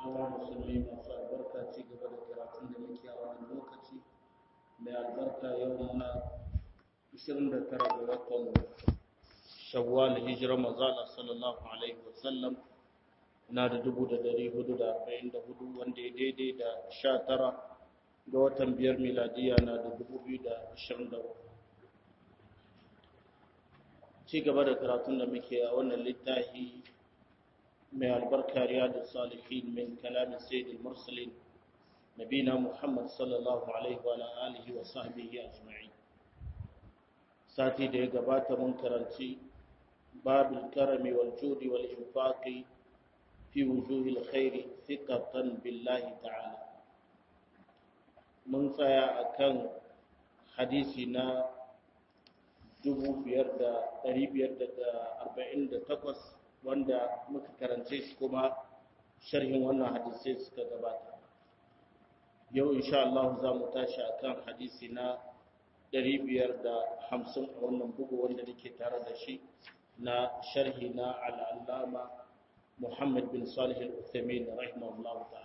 hawa musulmi masu albarka ci gaba da karatun da muke a wannan lokaci mai albarka yau muna 29 ga watan shawwal hijirar mazala sallallahu alaihi wasallam na da 1444 wanda ya daidai da 19 ga watan biyar miladiya na da 2023 ci gaba da karatun da muke a wannan littafi mai albarka riyadu salihin min kalamin sayyidul mursalin nabina muhammad sallallahu alaihi wa alihi wa sahbihi ajma'in sati da ya gabata mun karanci babul karami wal judi wal infaqi fi wujuhil khairi thiqatan billahi ta'ala mun tsaya akan hadisi na 5548 wanda muka karance shi kuma sharhin wannan hadisai suka gabata yau insha Allah za mu tashi akan hadisi na 550 a wannan bugu wanda nake tare da shi na sharhi na al'allama Muhammad bin Salih al-Uthaymeen rahimahullah ta'ala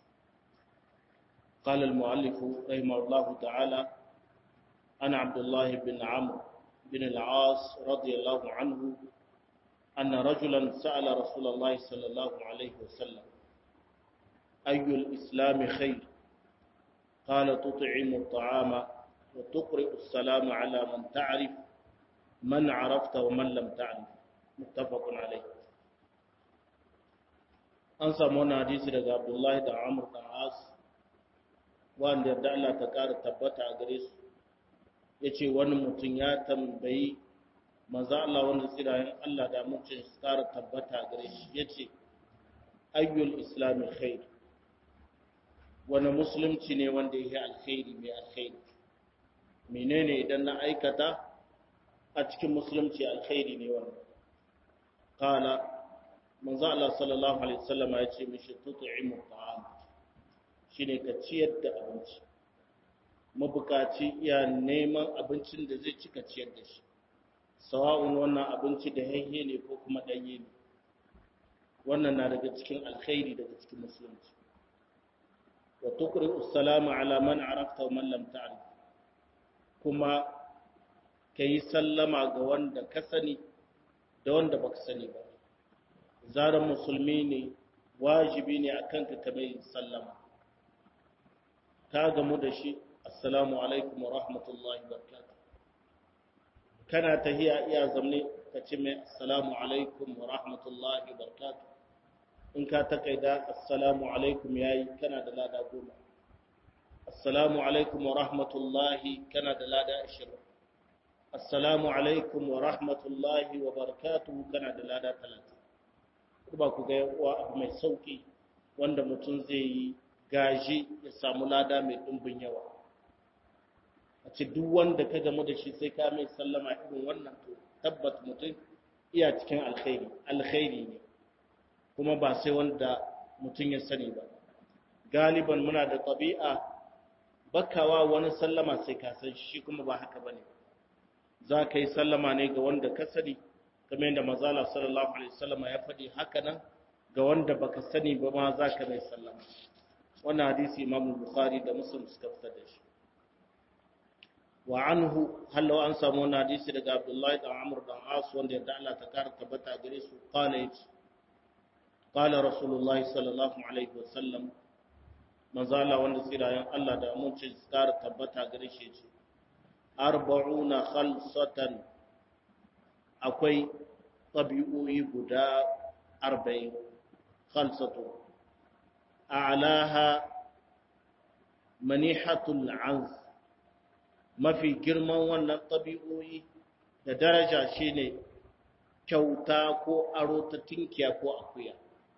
قال المؤلف رحمه الله تعالى أنا عبد الله بن عمرو بن العاص رضي الله عنه أن رجلا سأل رسول الله صلى الله عليه وسلم أي الإسلام خير قال تطعم الطعام وتقرئ السلام على من تعرف من عرفت ومن لم تعرف متفق عليه an samu wani hadisi daga abdullahi da amur da as wanda yarda Allah ta ƙara tabbata a gare su ya ce wani mutum ya tambayi manzo Allah wanda tsirayen Allah da mutum su ƙara tabbata gare shi ya ce ayyul islami khair wani musulunci ne wanda ya yi alkhairi mai alkhairi menene idan na aikata a cikin musulunci alkhairi ne wannan kala manzo Allah sallallahu alaihi wasallam ya ce mishi tut'imu ta'am shine ka ciyar da abinci mabukaci iya neman abincin da zai cika ciyar da shi sawa'un wannan abinci da haihe ne ko kuma ɗanye ne wannan na daga cikin alkhairi daga cikin musulunci wa tuqri'u salama ala man arafta wa man lam ta'rif kuma kai sallama ga wanda ka sani da wanda baka sani ba zaran musulmi ne wajibi ne akan ka kamar sallama ka gamu da shi assalamu alaikum wa rahmatullahi wa barakatuh kana tahiya iya zamne ka ce mai assalamu alaikum wa rahmatullahi wa barakatuh in ka takaida assalamu alaikum yayi kana da lada goma assalamu alaikum wa rahmatullahi kana da lada ashirin assalamu alaikum wa rahmatullahi wa barakatuh kana da lada talatin ba ku ga yawa abu mai sauki wanda mutum zai yi gaji ya samu lada mai ɗumbin yawa a ce duk wanda ka gamu da shi sai ka mai sallama irin wannan to tabbat mutum iya cikin alkhairi alkhairi ne kuma ba sai wanda mutum ya sani ba galiban muna da ɗabi'a bakawa wani sallama sai ka san shi kuma ba haka bane za ka yi sallama ne ga wanda ka sani kamar yadda mazala sallallahu alaihi wasallam ya faɗi haka nan ga wanda baka sani ba ma za ka mai sallama wannan hadisi imam bukhari da muslim suka fitar da shi wa anhu hallo an samu wani hadisi daga abdullahi da amur da as wanda yadda Allah ta kara tabbata gare su qala yace qala rasulullahi sallallahu alaihi wasallam manzala wanda tsirayen Allah da aminci su kara tabbata gare shi yace arba'una khalsatan akwai tabi'o'i guda 40 khalsatu a'laha manihatul anz mafi girman wannan ɗabi'o'i da daraja shine kyauta ko aro ta tinkiya ko akuya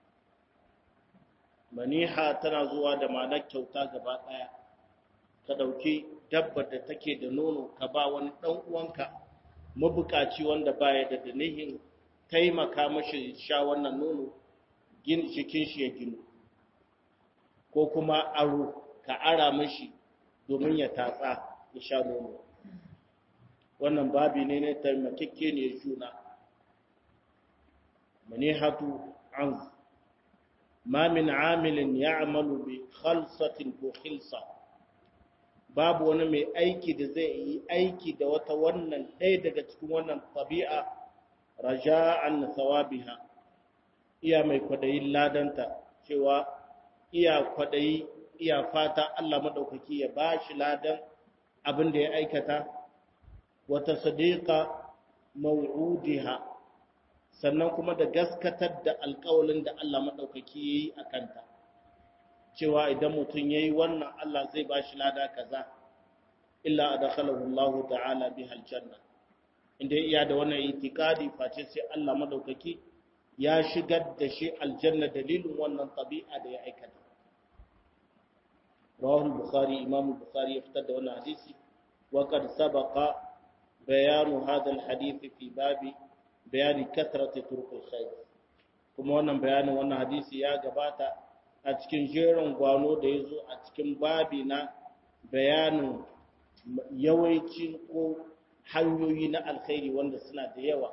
maniha tana zuwa da ma'anar kyauta gaba ɗaya ka ɗauki dabbar da take da nono ka ba wani ɗan uwanka mabukaci wanda baya da danihin taimaka mashi sha wannan nono jikin shi ya ginu ko kuma aro ka ara mashi domin ya tatsa ya sha nono wannan babi ne na taimakekke ne juna manihatu an ma min amilin ya'malu bi khalsatin ko khilsa babu wani mai aiki da zai yi aiki da wata wannan ɗaya daga cikin wannan tabi'a raja'an thawabiha iya mai kwadayin ladanta cewa iya kwadayi iya fata Allah madaukaki ya bashi ladan abin da ya aikata wata sadiqa maw'udiha sannan kuma da gaskatar da alƙawalin da Allah madaukaki yayi akanta cewa idan mutum yayi wannan Allah zai bashi lada kaza illa adkhalahu Allah ta'ala biha aljanna inda iya da wannan itikadi face sai Allah madaukaki ya shigar da shi aljanna dalilin wannan tabi'a da ya aikata rawahu al-bukhari imam al-bukhari ya fitar da wannan hadisi wa qad sabaqa bayanu hadha al-hadith fi babi bayani kathrati turuq al-khair kuma wannan bayanin wannan hadisi ya gabata a cikin jerin gwano da yazo a cikin babi na bayanin yawancin ko hanyoyi na alkhairi wanda suna da yawa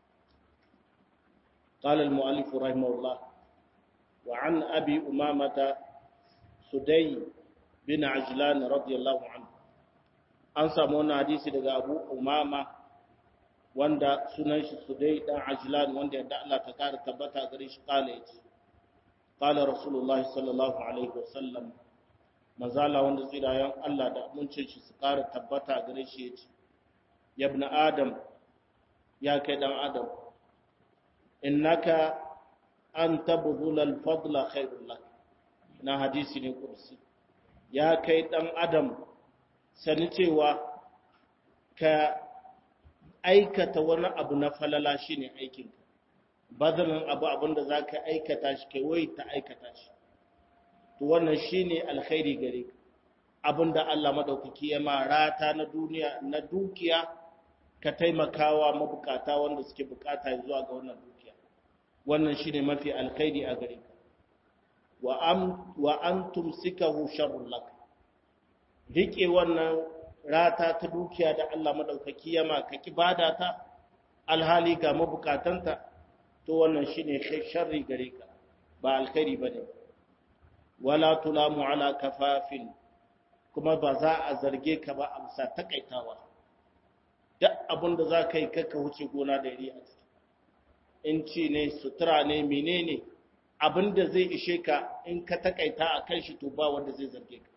قال المؤلف رحمه الله وعن أبي أمامة سدي بن عجلان رضي الله عنه an samu wani hadisi daga abu umama wanda sunan shi sudai dan ajlan wanda yadda Allah ta kara tabbata gare shi kala yace qala rasulullahi sallallahu alaihi wasallam mazala wanda tsirayen Allah da abincin shi su kara tabbata gare shi yace yabna adam ya kai dan adam innaka an tabdhula al-fadla khairul lak na hadisi ne kursi ya kai dan adam sani cewa ka aikata wani abu na falala shine aikinka badalin abu abinda zaka aikata shi kai wai ta aikata shi to wannan shine alkhairi gare ka abinda Allah madaukaki ya ma rata na duniya na dukiya ka taimakawa mabukata wanda suke bukata zuwa ga wannan dukiya wannan shine mafi alkhairi a gare ka wa am wa antum sikahu sharrul lak rike wannan rata ta dukiya da Allah madaukaki yama ka kibada ta alhali ga mabukatanta to wannan shine sharri gare ka ba alkhairi bane wala tulamu ala kafafin kuma ba za a zarge ka ba a bisa takaitawa duk abin da za ka yi kaka wuce gona da iri a ciki in ci ne sutura ne menene abin da zai ishe ka in ka takaita a kan shi to ba wanda zai zarge ka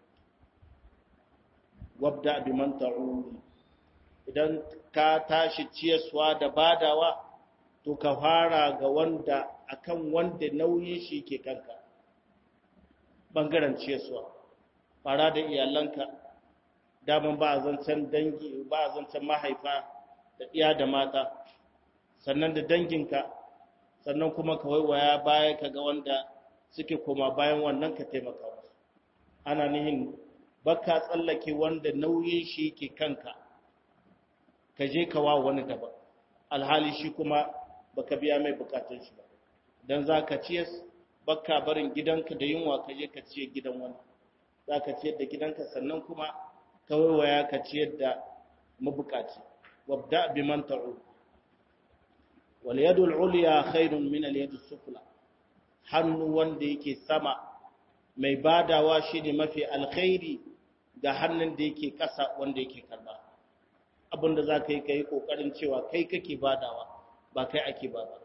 wabda bi man ta'uli idan ka tashi ciyaswa da badawa to ka fara ga wanda akan wanda nauyin shi ke kanka bangaren ciyaswa fara da iyalanka daman ba a zancen dangi ba a zancen mahaifa da iya da mata sannan da danginka sannan kuma ka waiwaya baya ka ga wanda suke koma bayan wannan ka taimaka wasu ana nihin baka tsallake wanda nauyin shi ke kanka ka je ka wa wani daban alhali shi kuma baka biya mai bukatun shi ba dan za ka ciyas baka barin gidanka da yunwa ka je ka ciye gidan wani za ka ciyar da gidanka sannan kuma ka waiwaya ka ciyar da mabukaci wabda bi man ta'u wal yadu al ulya khairun min al yadi sufla hannu wanda yake sama mai badawa shine mafi alkhairi ga hannun da yake kasa wanda yake karba abinda za ka yi ka yi kokarin cewa kai kake badawa ba kai ake ba ba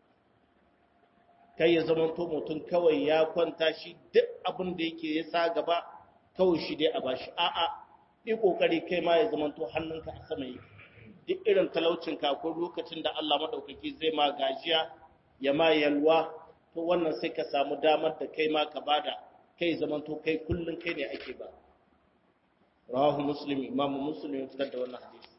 kai ya zama to mutum kawai ya kwanta shi duk abin da yake ya sa gaba kawai shi dai a bashi a'a yi kokari kai ma ya zama to hannunka a sama yake duk irin talaucin ka ko lokacin da Allah madaukaki zai ma gajiya ya ma yalwa to wannan sai ka samu damar da kai ma ka bada kai zaman to kai kullun kai ne ake ba rawahu muslim imam muslim ya fitar da wannan hadisi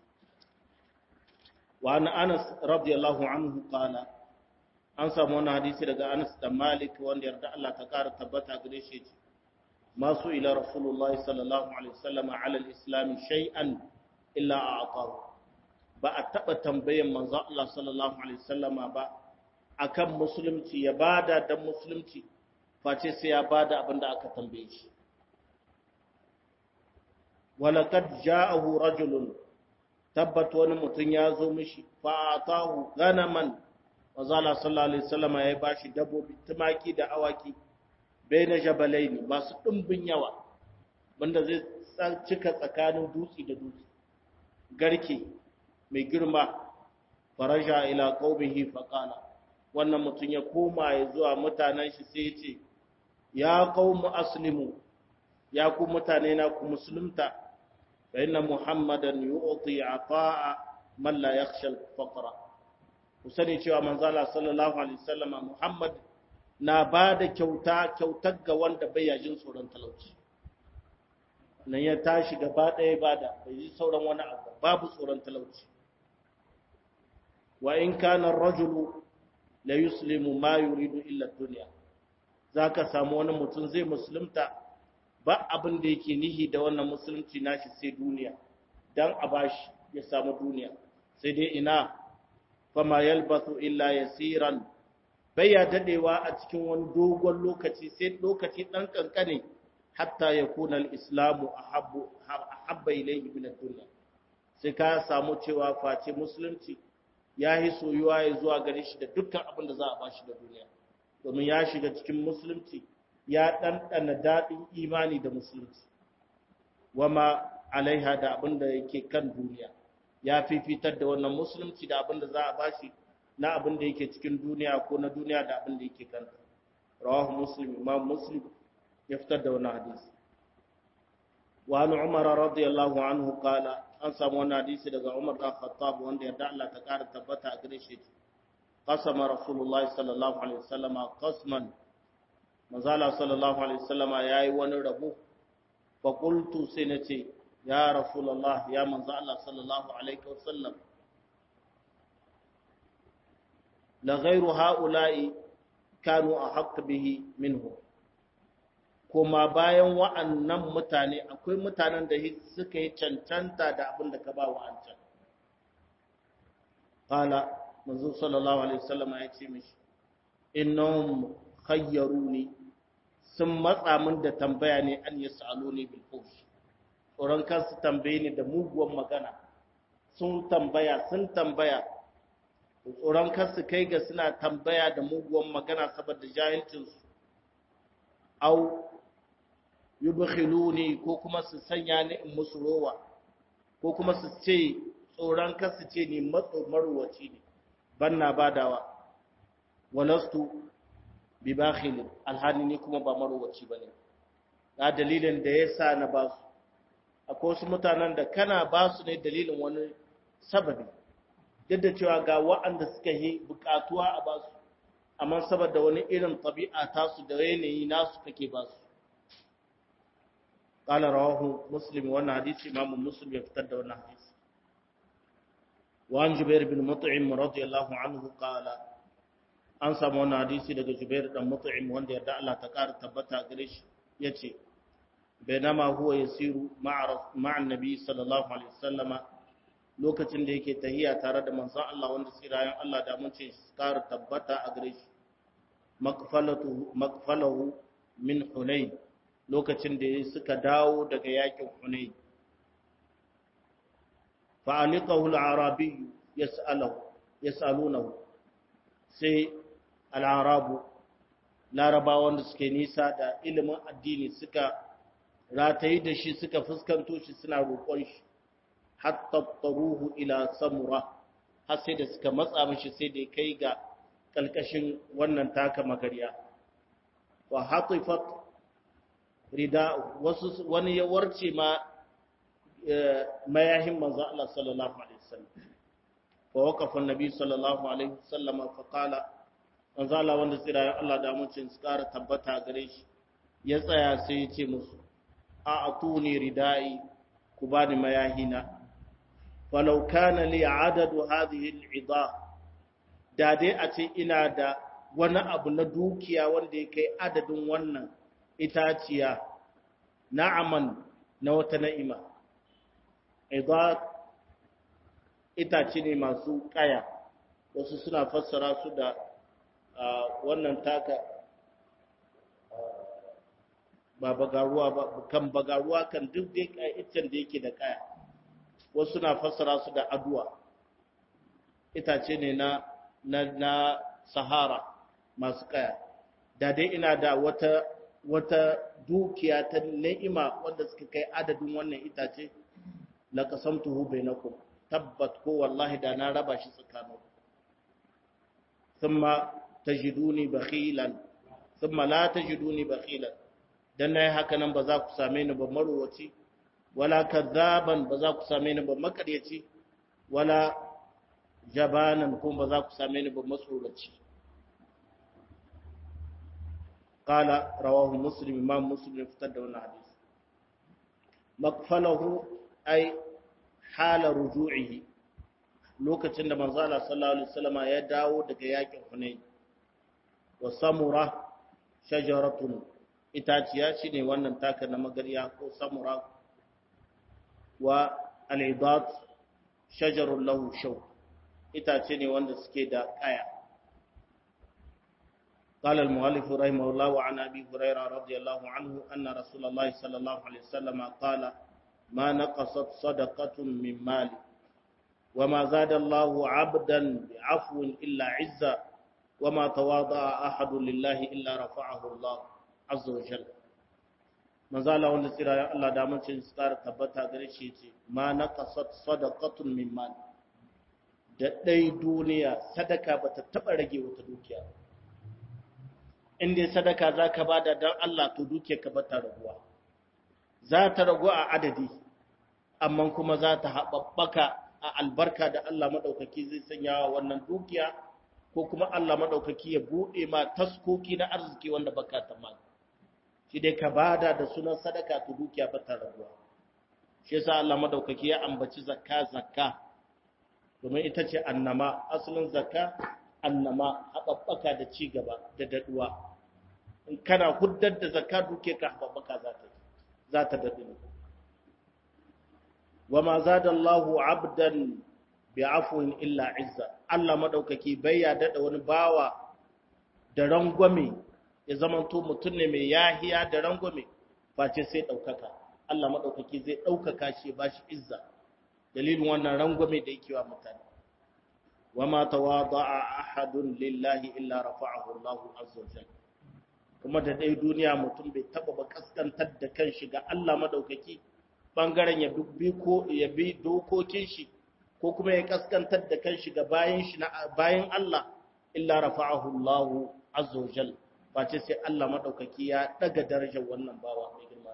wa an anas radiyallahu anhu qala an samu wani hadisi daga Anas da Malik wanda yarda Allah ta kara tabbata gare shi ce masu ila Rasulullahi sallallahu alaihi wasallam ala al-islam shay'an illa a'tahu ba a taba tambayan manzo Allah sallallahu alaihi wasallam ba akan musulunci ya bada dan musulunci face sai ya bada abinda aka tambaye shi walaqad ja'ahu rajulun tabbat wani mutum ya zo mishi fa atahu ganaman Mazala sallallahu Alaihi wasallama ya bashi dabbobi tumaki da awaki baina jabalaini masu dimbin yawa wanda zai cika tsakanin dutse da dutse garke mai girma faraja ila qaumihi faqala wannan mutum ya koma ya zuwa mutanen shi sai ya ce ya qaumu aslimu ya ku mutane na ku musulunta fa inna muhammadan yu'ti ata'a man la yakhsha al-faqra ku sani cewa manzala sallallahu alaihi wasallama muhammad na ba da kyauta kyautar ga wanda bai yajin tsoron talauci nan ya tashi gaba ɗaya ba da bai yi sauran wani abu babu tsoron talauci wa in kana rajulu la yuslimu ma yuridu illa dunya zaka samu wani mutum zai musulunta ba abin da yake nihi da wannan musulunci nashi sai duniya dan a bashi ya samu duniya sai dai ina fama yalbathu illa yasiran bai ya dadewa a cikin wani dogon lokaci sai lokaci dan kankane hatta yakuna al-islamu ahabbu ahabba ilayhi min ad-dunya sai ka samu cewa face musulunci ya yi soyuwa ya zuwa gare shi da dukkan abin da za a bashi da duniya domin ya shiga cikin musulunci ya ɗanɗana daɗin imani da musulunci wama alaiha da abin da yake kan duniya ya fifitar da wannan musulunci da abin da za a bashi na abin da yake cikin duniya ko na duniya da abin da yake kanta rawahu muslim imam muslim ya fitar da wannan hadisi wa an umar radiyallahu anhu qala an samu wannan hadisi daga umar dan khattab wanda ya Allah ta kara tabbata a gare shi qasama rasulullahi sallallahu alaihi wasallam qasman manzala sallallahu alaihi wasallam yayi wani rabo fa qultu sai nace ya rasulullah ya manzo Allah sallallahu alaihi wasallam la ghayru haula'i kanu ahq bihi minhu kuma bayan wa'annan mutane akwai mutanen da suka yi cancanta da abin da ka ba wa'ancan qala manzo sallallahu alaihi wasallam ya ce mishi innahum khayyaruni sun matsa min da tambaya ne an yasaluni bil fush tsoron kansu tambaye ni da muguwan magana sun tambaya sun tambaya tsoron kansu kai ga suna tambaya da muguwan magana saboda jahilcinsu au yubkhiluni ko kuma su sanya ni in musu rowa ko kuma su ce tsoron kansu ce ni matso marwaci ne banna badawa walastu bi bakhil alhani ni kuma ba marwaci bane ga dalilin da yasa na ba su akwai wasu mutanen da kana ba su ne dalilin wani sababi duk da cewa ga wa'anda suka yi bukatuwa a ba su amma saboda wani irin tabi'a tasu da yanayi nasu kake ba su قال رواه مسلم وانا حديث امام مسلم يفتر وانا حديث وعن جبير بن مطعم رضي الله عنه قال an samu wani hadisi daga Jubair dan Mut'im wanda yarda Allah ta ƙara tabbata gare shi yace bainama huwa yasiru ma'a ma'a nabi sallallahu alaihi wasallama lokacin da yake tahiya tare da manzon Allah wanda tsirayen Allah da mun ce ƙara tabbata a gare shi makfalatu makfalahu min Hunayn lokacin da suka dawo daga yakin Hunayn fa'alikahu al-arabi yas'aluhu yas'alunahu sai al-arabu larabawan da suke nisa da ilimin addini suka ratayi da shi suka fuskanto shi suna roƙon shi hatta taruhu ila samura har sai da suka matsa mishi sai da kai ga kalkashin wannan taka magariya wa hatifat rida wasu wani ya warce ma mayahin manzo Allah sallallahu alaihi wasallam fa waqafa annabi sallallahu alaihi wasallam fa qala manzo Allah wanda tsira ya Allah da mucin su kara tabbata gare shi ya tsaya sai ya ce musu a atuni ridai ku bani mayahina falau kana li adadu hadhihi al'ida da dai a ce ina da wani abu na dukiya wanda ya kai adadin wannan itaciya na'aman na wata na'ima idad itace ne masu kaya wasu suna fassara su da wannan taka ba bagaruwa ba kan bagaruwa kan duk dai iccen da yake da kaya wasu suna fassara su da aduwa itace ne na na, na sahara masu kaya da dai ina da wata wata dukiya ta ni'ima wanda suka kai adadin wannan itace la qasamtuhu bainakum tabbat ko wallahi da na raba shi tsakaninku thumma tajiduni bakhilan thumma la tajiduni bakhilan dan nayi haka nan ba za ku same ni ba marwaci wala kadzaban ba za ku same ni ba makaryaci wala jabanan kuma ba za ku same ni ba matsoraci qala rawahu muslim imam muslim fitar da wannan hadisi makfalahu ay hala ruju'ihi lokacin da manzo Allah sallallahu alaihi wasallam ya dawo daga yakin Hunain wa samura shajaratun itaciya shine wannan taka na magariya ko samura wa al-idat shajarun lahu shaw itace ne wanda suke da kaya قال المؤلف رحمه الله عن ابي هريره رضي الله عنه ان رسول الله صلى الله عليه وسلم قال ما نقصت صدقه من مال وما زاد الله عبدا بعفو الا عزا وما تواضع احد لله الا رفعه الله عز وجل manzo Allah wanda tsira ya Allah da mun cin tsara tabbata gare shi ce ma naqasat sadaqatun min mal da dai duniya sadaka bata taba rage wata dukiya in dai sadaka zaka bada dan Allah to dukiyar ka bata raguwa za ta ragu a adadi amma kuma za ta haɓaɓɓaka a albarka da Allah maɗaukaki zai sanya wa wannan dukiya ko kuma Allah maɗaukaki ya buɗe ma taskoki na arziki wanda baka tamani shi dai ka bada da sunan sadaka to dukiya ba ta raguwa shi yasa Allah maɗaukaki ya ambaci zakka zakka domin ita ce annama asalin zakka annama haɓaɓɓaka da ci gaba da daɗuwa in kana huddar da zakka duke ka haɓaɓɓaka za ta za ta daɗu وما زاد الله عبدا بعفو illa izza Allah madaukaki bai ya dada wani bawa da rangwame ya zamanto mutum ne mai yahiya da rangwame face sai daukaka Allah madaukaki zai daukaka shi ba shi izza dalilin wannan rangwame da yake wa mutane wama tawada'a ahadun lillahi illa rafa'ahu Allahu azza wajalla kuma da dai duniya mutum bai taba ba kaskantar da kanshi ga Allah madaukaki bangaren ya bi ko ya bi dokokin shi ko kuma ya kaskantar da kanshi ga bayan shi na bayan Allah illa rafa'ahu Allahu azza wajal face sai Allah madaukaki ya daga darajar wannan bawa mai girma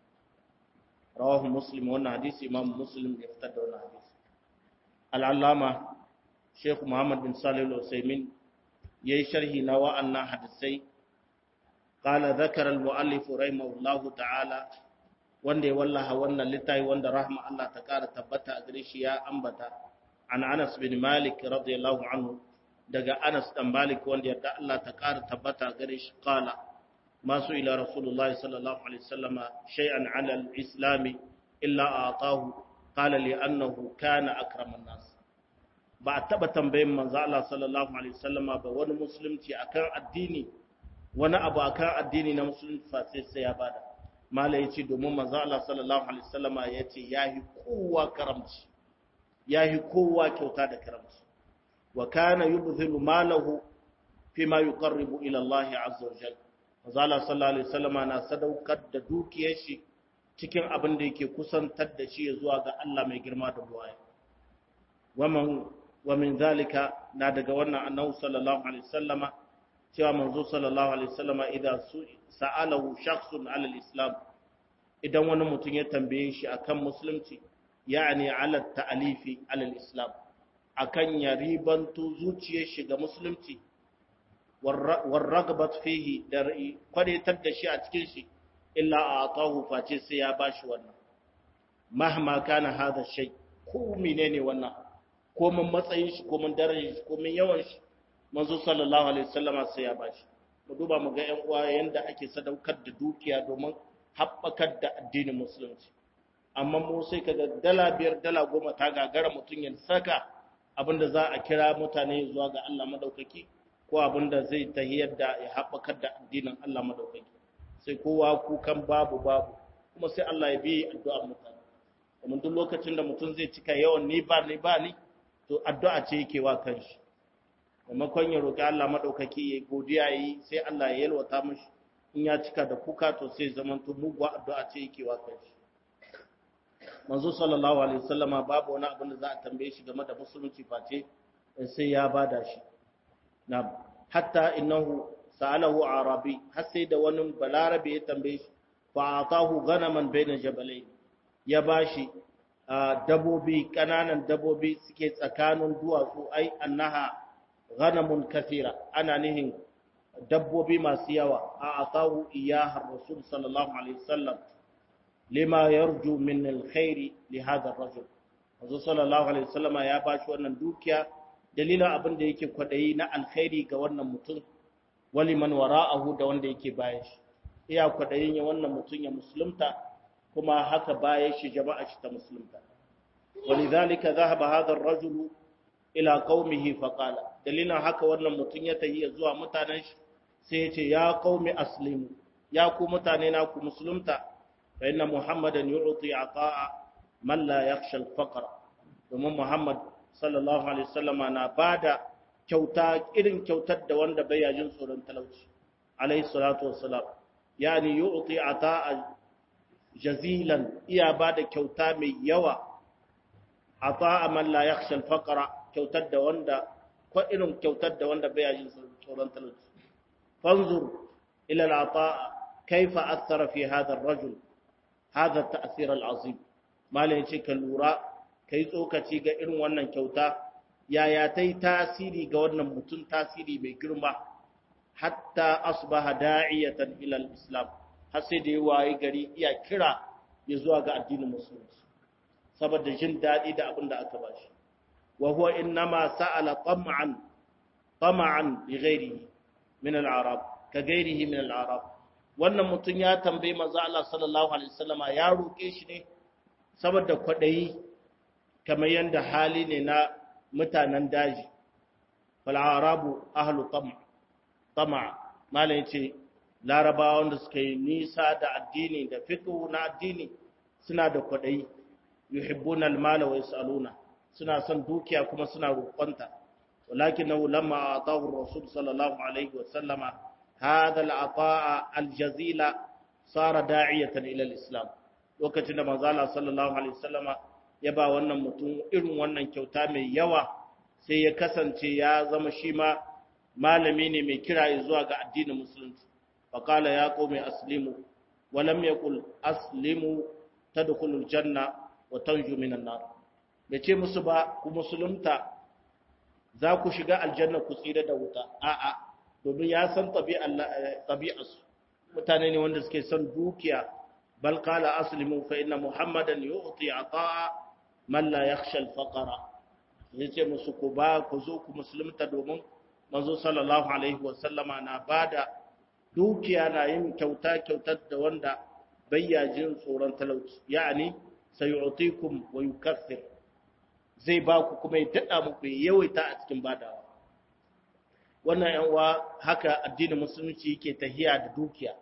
rawahu muslim wannan hadisi imam muslim ya fitar da wannan hadisi al-allama Sheikh Muhammad bin Salih al-Utsaimin yayi sharhi na wa'annan hadisai قال ذكر المؤلف رحمه الله تعالى wanda ya wallaha wannan littafi wanda rahma Allah ta kara tabbata a gare shi ya ambata an Anas bin Malik radiyallahu anhu daga Anas dan Malik wanda yarda Allah ta kara tabbata a gare shi qala masu ila Rasulullah sallallahu alaihi wasallama shay'an 'ala al-islam illa a'tahu qala li annahu kana akraman nas ba a taba tambayin manzo Allah sallallahu alaihi wasallama ba wani musulunci akan addini wani abu akan addini na musulunci fa sai sai ya bada mala ya ce domin manzo Allah sallallahu alaihi wasallama ya ce yahi kowa karamci yahi kowa kyauta da karamci wa kana yubdhilu malahu fima yuqarribu ila Allah azza wa jalla manzo Allah sallallahu alaihi wasallama na sadaukar da dukiyar shi cikin abin da yake kusantar da shi zuwa ga Allah mai girma da buwaya waman wa min zalika na daga wannan annabi sallallahu alaihi wasallama cewa manzo sallallahu alaihi wasallama idan sa'alahu shakhsun ala al-islam idan wani mutum ya tambaye shi akan musulunci yani ala ta'alifi ala al-islam akan ya ribanto zuciyar shi ga musulunci war ragbat fihi da kwadatar da shi a cikin shi illa a'tahu face sai ya bashi wannan mahma kana hada shay ko menene wannan ko mun matsayin shi ko mun darajar shi ko mun yawan shi manzo sallallahu alaihi wasallama sai ya bashi mu duba mu ga ƴan uwa yanda ake sadaukar da dukiya domin haɓakar da addinin musulunci amma mu sai kaga dala biyar dala goma ta gagara mutum ya saka abinda za a kira mutane zuwa ga Allah madaukaki ko abinda zai tahiyar da ya haɓakar da addinin Allah madaukaki sai kowa kukan babu babu kuma sai Allah ya bi addu'ar mutane kuma duk lokacin da mutum zai cika yawan ni ba ni ba ni to addu'a ce yake wa kanshi maimakon ya roƙi Allah maɗaukaki ya godiya yi sai Allah ya yalwata mashi in ya cika da kuka to sai zaman to muguwa addu'a ce yake wa kai manzo sallallahu alaihi wasallama babu wani abin da za a tambaye shi game da musulunci face sai ya bada shi na hatta innahu sa'alahu arabi har sai da wani balarabe ya tambaye shi fa atahu ganaman baina jabalain ya bashi dabobi kananan dabobi suke tsakanin duwatsu ai annaha ganamun kathira ana nihin dabbobi masu yawa a atahu iyaha rasul sallallahu alaihi wasallam lima yarju min alkhairi li hadha ar-rajul Manzo sallallahu alaihi wasallama ya bashi wannan dukiya dalilin abin da yake kwadayi na alkhairi ga wannan mutum wali man wara'ahu da wanda yake bayan shi iya kwadayin ya wannan mutum ya musulunta kuma haka bayan shi jama'a shi ta musulunta walidhalika dhahaba hadha ar-rajul ila qaumihi faqala dalilin haka wannan mutum ya tahi zuwa mutanen shi sai ya ce ya qaumi aslimu ya ku mutane na ku musulunta fa inna muhammadan yu'ti ata'a man la yakhsha al-faqr domin muhammad sallallahu alaihi wasallama na bada kyauta irin kyautar da wanda bai yajin tsoron talauci alaihi salatu wassalam yani yu'ti ata'a jazilan iya bada kyauta mai yawa ata'a man la yakhsha al-faqra kyautar da wanda ko irin kyautar da wanda bai yajin tsoron talauci fanzur ila al-ata'a kaifa athara fi hadha ar-rajul hadha at-ta'thir al-azim malai yace ka lura kai tsokaci ga irin wannan kyauta yaya ta yi tasiri ga wannan mutum tasiri mai girma hatta asbaha da'iyatan ila islam har sai da ya waye gari iya kira ya zuwa ga addinin musulunci saboda jin daɗi da abin da aka bashi wa huwa innama sa'ala tam'an tam'an li ghairihi min al-arab ka ghairihi min al-arab wannan mutum ya tambayi manzo Allah sallallahu alaihi wasallama ya roke shi ne saboda kwadayi kamar yanda hali ne na mutanen daji fal'arabu ahlu tama malam yace larabawa wanda suka yi nisa da addini da fiqh na addini suna da kwadayi yuhibbuna almala wa yasaluna suna son dukiya kuma suna roƙonta walakinahu lamma atahu rasul sallallahu alaihi wa sallama hadha al-ata'a al-jazila sara da'iyatan ila al-islam lokacin da manzo Allah sallallahu alaihi wa sallama ya ba wannan mutum irin wannan kyauta mai yawa sai ya kasance ya zama shi ma malami ne mai kira zuwa ga addinin musulunci faqala ya qaumi aslimu wa lam yaqul aslimu tadkhulul janna wa tanju minan nar yace musu ba ku musulunta za ku shiga aljanna ku tsira da wuta a'a domin ya san tabi'arsu mutane ne wanda suke son dukiya bal qala aslimu fa inna muhammadan yu'ti ata'a man la yakhsha al-faqra yace musu ku ba ku zo ku musulunta domin manzo sallallahu alaihi wa sallama na bada dukiya na yin kyauta kyautar da wanda bayya jin tsoron talauci yani sayu'tikum wa yukaffir zai ba ku kuma ya dada muku ya yawaita a cikin badawa wannan yan uwa haka addinin musulunci yake tahiya da dukiya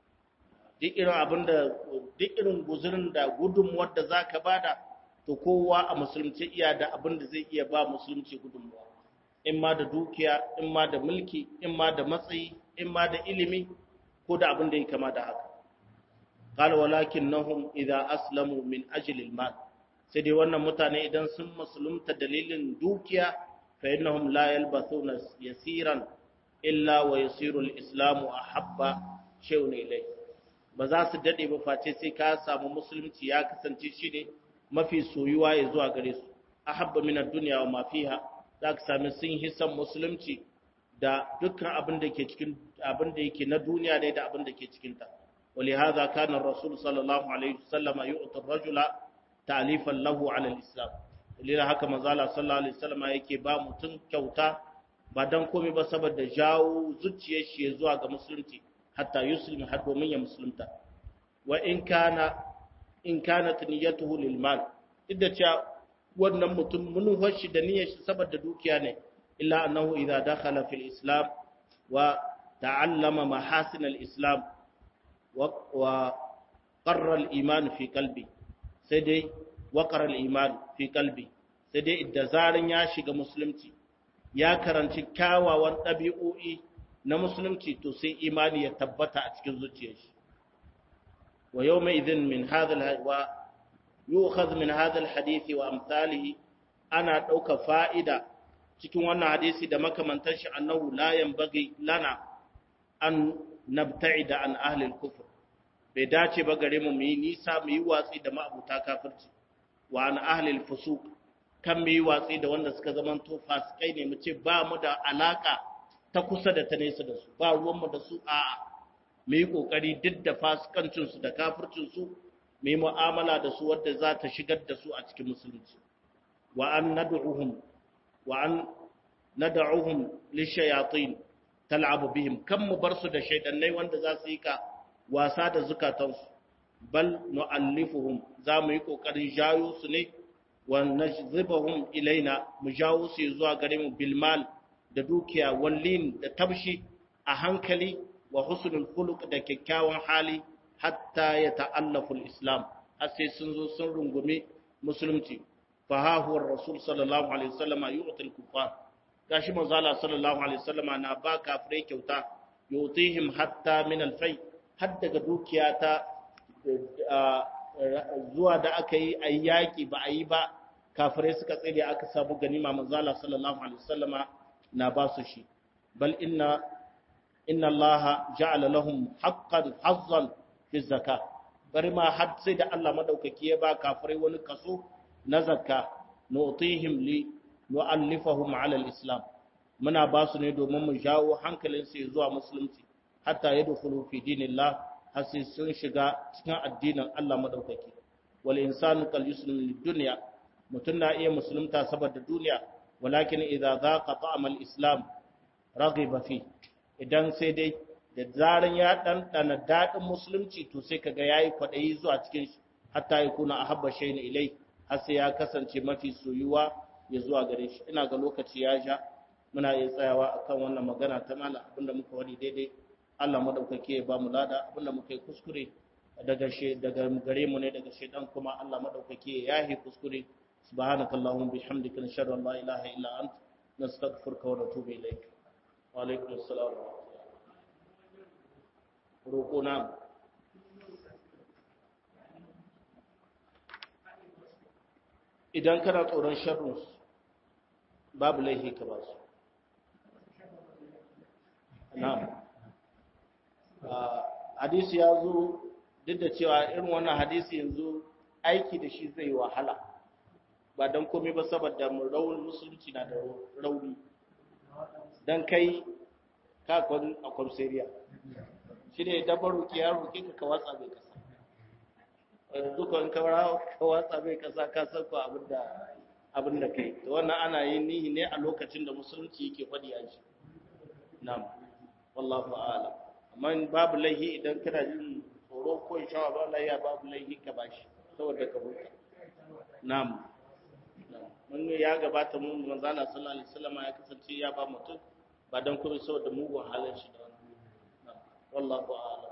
duk irin abinda duk irin guzurin da gudunmuwar da zaka bada to kowa a musulunci iya da abin da zai iya ba musulunci gudunmuwa in ma da dukiya in ma da mulki in ma da matsayi in ma da ilimi ko da abin da ya kama da haka qala walakinnahum idza aslamu min ajli al-mal sai dai wannan mutane idan sun musulunta dalilin dukiya fa innahum la yalbathuna yasiran illa wa yasiru al-islamu ahabba shay'un ilay ba za su dade ba face sai ka samu musulunci ya kasance shi ne mafi soyuwa ya zuwa gare su ahabba min ad-dunya wa ma fiha za ka sami sun hisan musulunci da dukkan abin da ke cikin abin da yake na duniya ne da abin da ke cikin ta ولهذا كان الرسول صلى الله عليه وسلم يؤتي الرجل تعليفا له على الاسلام dalilin haka manzala sallallahu alaihi wasallam yake ba mutum kyauta ba dan komai ba saboda jawo zuciyar shi zuwa ga musulunci hatta yuslim har domin ya musulunta wa in kana in kanat niyyatuhu lil mal idda cewa wannan mutum mun hoshi da niyyar shi saboda dukiya ne illa annahu idza dakhala fil islam wa ta'allama mahasin al islam wa qarra al iman fi qalbi sai dai wa qarra al iman fi qalbi sai dai idda zarin ya shiga musulunci ya karanci kyawawan ɗabi'o'i na musulunci to sai imani ya tabbata a cikin zuciyar shi wa yawma idhin min hadha wa yu'khadh min hadha alhadith wa amsalihi ana dauka fa'ida cikin wannan hadisi da makamantan shi annahu la yanbaghi lana an nabta'ida an ahli al-kufr bai dace ba gare mu mu yi nisa mu yi watsi da ma'abuta kafirci wa an ahli al-fusuq kan mu yi watsi da wanda suka zama to fasikai ne mu ce ba mu da alaka ta kusa da ta nesa da su ba ruwan mu da su a'a mu yi kokari duk da fasikancin su da kafircin su mu yi mu'amala da su wadda za ta shigar da su a cikin musulunci wa an nad'uhum wa an nad'uhum lishayatin tal'abu bihim kan mu bar su da shaydannai wanda za su yi ka wasa da zukatansu bal nu'allifuhum za mu yi kokarin jayo su ne wa najzibahum ilaina mu jawo su zuwa gare mu bilmal da dukiya wallin da tabshi a hankali wa husnul khuluq da kyakkyawan hali hatta ya ta'allafu al-islam har sai sun zo sun rungumi musulunci fa ha huwa rasul sallallahu alaihi wasallama yu'til kuffar gashi manzo Allah sallallahu alaihi wasallama na ba kafirai kyauta yutihim hatta min al-fai har daga dukiya ta zuwa da aka yi a yaƙi ba a yi ba kafirai suka tsere aka samu ganima manzala sallallahu alaihi wasallama na ba su shi bal inna inna allaha ja'ala lahum haqqan hazzan fi zakka bari ma har sai da Allah madaukaki ya ba kafirai wani kaso na zakka nu'tihim li nu'allifahum ala al-islam muna ba su ne domin mu jawo hankalinsu zuwa musulunci hatta yadkhulu fi dinillah har sai sun shiga cikin addinin Allah madaukaki wal insanu kal yuslim lid dunya mutun na iya musulunta saboda duniya walakin idza zaqa ta'am al islam raghiba fi idan sai dai da zaran ya dan dana dadin musulunci to sai kaga yayi kwadayi zuwa cikin shi hatta ya kuna ahabba shay'in ilai har sai ya kasance mafi soyuwa ya zuwa gare shi ina ga lokaci ya sha muna iya tsayawa akan wannan magana ta mala abinda muka wani daidai Allah madaukake ya ba mu lada abinda muka yi kuskure daga she daga gare mu ne daga shedan kuma Allah madaukake ya yahi kuskure subhanakallahumma bihamdika nashhadu an la ilaha illa ant nastaghfiruka wa natubu ilayk wa alaikum assalam roko na idan kana tsoron sharrin babu laifi ka ba su na'am hadisi ya zo duk da cewa irin wannan hadisi yanzu aiki da shi zai wahala ba don komai ba saboda raunin musulunci na da rauni don kai kakon a kwamsariya shi ne dabar ruki ya ruki ka ka watsa mai kasa yanzu kan ka watsa mai kasa ka san ko abin da kai da wannan ana yin nihi ne a lokacin da musulunci yake faɗi a shi na'am wallahu a'lam amma babu laihi idan kana jin tsoro ko shawa ba laiya babu laihi ka bashi saboda ka huta na'am mun ya gabata mun manzo Allah sallallahu alaihi wasallam ya kasance ya ba mutum ba dan kuma saboda mugun halin shi da wannan wallahu a'lam